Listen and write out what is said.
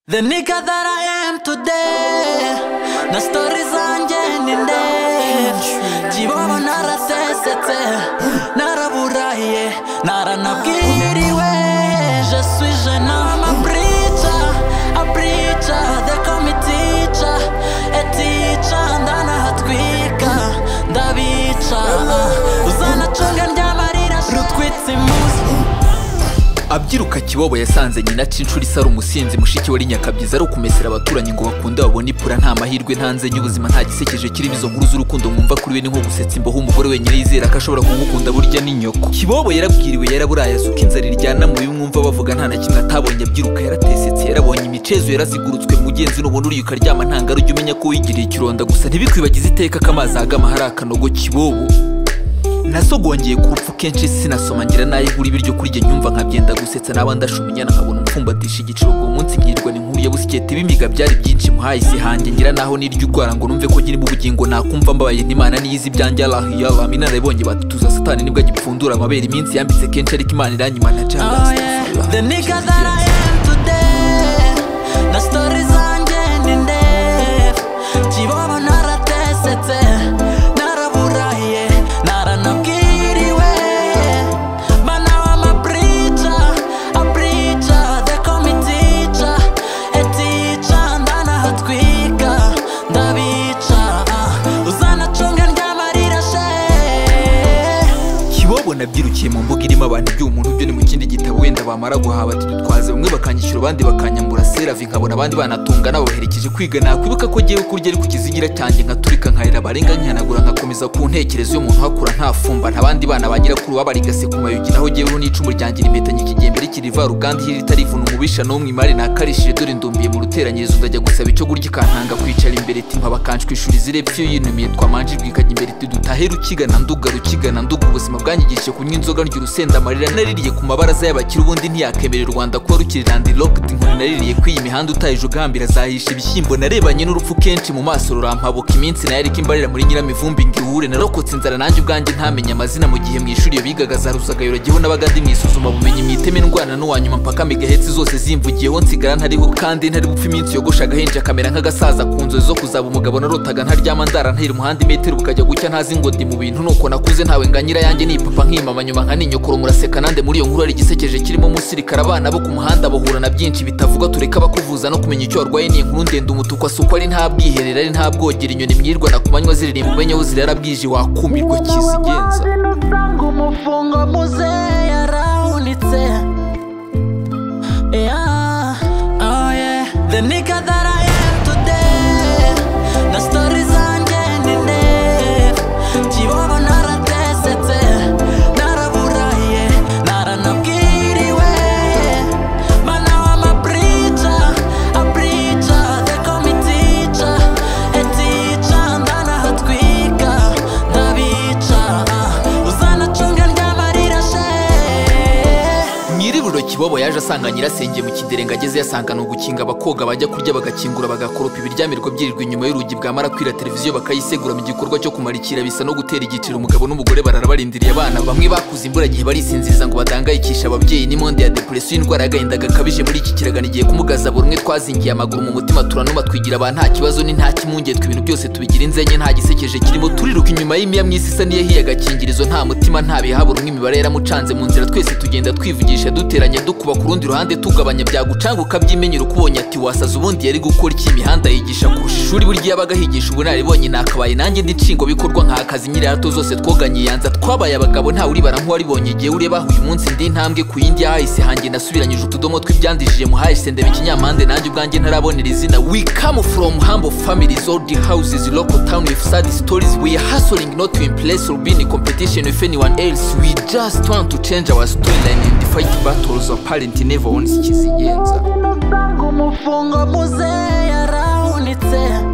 The nigga that I am today Na story zanjye ni nde Kibono narasesetse Naraburahiye Naranabwiriwe Je suis jeune homme a preacher A preacher They call me teacher A teacher Ndanahatwika Ndabica ah. Uzanacunga ndyamarira Rutwitse imuzi abyiruka kibobo yasanze nyina aca inshuro isara umusinzi mushiki we ari nyakabyiza ari ukumesera abaturanyi ngo bakunde babone ipfura nta mahirwe nta nzenya ubuzima nta gisekeje kirimo izo nkuru z'urukundo mwumva kuri we ni nko gusetsa imboho umugore wenyine yizera ko ashobora kumukunda burya n'inyoko kibobo yarabwiriwe yaraburaye asuka inzara iryana mu bimwumva bavuga nta na kimwe atabonye abyiruka yaratesetse yarabonye imicezo yarazigurutswe mugenzi n'ubona uriye ukaryama ntanga ujya umenya ko wigiriye ikironda gusa ntibikwibagize iteka ko amazi ahagama hari akanogo kibobo nasogongeye ku rupfu kenshi sinasoma ngira nayo nkuru ibiryo kurya nyumva nkabyenda gusetsa naba ndashuma inyana nkabona umfumbatisha igiciro ubwo munsi nkirirwa ni nkuru ya busiketi bimiga byari byinshi muhaye isi hanjye ngira naho niryo urwara ngo numve ko nyirimo ubugingo nakumva mbabaye n'imana niyizi ibyanjye alahiya aminana yabonye batutuza satani nibwo agipfundura amabere iminsi yambitse kenshi ariko imana iranyima na Oh yeah, the nigga that I am today. Na story zanjye ni ndefu. Kibobo naratesetse, naraburahiye, naranabwiriwe. But now I'm a preacher, a preacher. They call me teacher, a teacher. Ndanahatwika, ndabica. ah. Uzanacunga ndyamarira she. kibobo nabyirukiye mu mbuga irimo abantu iby'umuntu byo ni mu kindi gitabo wenda bamara guhaha batidutwaze bamwe bakanyishyura abandi bakanyambura seravi nkabona abandi banatunga nababaherekeje kwiga nakwibuka ko agiye kurya ari ku kizigira cyanjye nkaturika nkarira barenga nkihanagura nkakomeza ku ntekerezo y'umuntu uhakura ntafumba ntabandi bana ba nyirakuru babarigase ku mayugi naho jyeweho n'icumu ryanjye rimpetanye ikigembe rikiri ivaruganda iyo ritarivuna umubisha n'umwe imari nakarishije dore ndumbiye mu ruteranyirizo ndajya gusaba icyo kurya ikantanga kwicara imbere iti mpabakanshwishura izirebye iyo yinumiye twamanje rwikajya imbere iti dutahe rukigana nduga rukigana nduga ubuzima bwanyigishije kunywa inzoga ndya urusenda amarira naririye ku mabaraza y'abakire ubundi ntiyakemera u Rwanda kuba rukiri landi lokedi nkoni naririye ko iyi mihanda utahije ugahambira azahisha ibishyimbo narebanye n'urupfu kenshi mu maso rurampabuka iminsi nayo ariko imbarira muri nyiramivumbi ngo ihure narokotse inzara nanjye ubwanjye ntamenye amazina mu gihe mu ishuri iyo bigaga za rusagayura jyeho n'abaga ndi mu isuzuma bumenyi mu iteme ndwana n'uwanyuma mpaka megahetse zose zimvugiyeho nsigara ntariho kandi ntari gupfa iminsi yogosha agahinja kamera nk'agasaza ku nzozi zo kuzaba umugabo narotaga ntaryama ndara ntera umuhanda imetero bukajya gucya ntazi ngo ndi mu bintu nuko nakuze ntawe nga nyirayanjye nipapa nkimama nyuma nka ninyokoro muraseka nande muri iyo nkuru hari igisekeje kirimo umusirikare abana bo ku muhanda bahura na byinshi bitavuga tureka bakuvuza no kumenya icyo warwaye ni inkuru ndende umutuku asukwa ari nta bwiherero ari nta bwogero inyoni mwirirwa na ku manywa ziririmba umenye aho zirara bwije wakumirwa kizigenza ngo umufungo muzehe yarawunitse Yeah, oh yeah. The nigga that I am today Na story zanjye ni ndefu Kibobo naratesetse Naraburahiye Naranabwiriwe But now I'm a preacher A preacher They call me teacher A teacher Ndanahatwika Ndabica ah. Uzanacunga ndyamarira she mu iriburiro kibobo yaje asanga nyirasenge mu kidere ngo ageze yasanga ni ugukinga abakoga bajya kurya bagakingura bagakoropa ibiryamirwa byirirwa inyuma y'urugi bwamara kwira televiziyo bakayisegura mu gikorwa cyo kumarikira bisa no gutera igiciro umugabo n'umugore barara barindiriye abana bamwe bakuze imvura igihe barisinziriza ngo badangayikishe ababyeyi n'imonde ya depresiyo indwara y'agahinda gakabije muri iki kiragano igiye kumugaza buri umwe twazingiye amaguru mu mutima turanuma twigira abantu nta kibazo ni nta kimunge twe ibintu byose tubigira inzenye nta gisekeje kirimo turiruka inyuma y'imiya myiza isa n'iyahiye agakingirizo nta mutima nta bihabura umwe imibare yaramucanze mu nzira twese tugenda twivugisha duteranya dukuba ku rundi ruhande tugabanya byagucanga ukabyimenyera uko ubonye ati wasaza ubundi yari gukora iki imihanda yigisha kurusha ishuri burya yabaga higisha ubunararibonye nakabaye nanjye ndi nshingo bikorwa nkakazi nyirato zose twoganye yanza twabaye abagabo ntawe uribara nk'uwaribonye igihe ureba aho uyu munsi ndi intambwe ku yindi yahise hanjye nasubiranyije utudomo tw'ibyandijije muhaye sendeba ikinyampande nanjye ubwanjye ntarabonera izina we come from humble families all the houses local town with sad stories we are hustling not to impress or be in competition with anyone else we just want to change our storyline and fight battles our parent never owns ikizigenza umufungo muzehe yarawunitse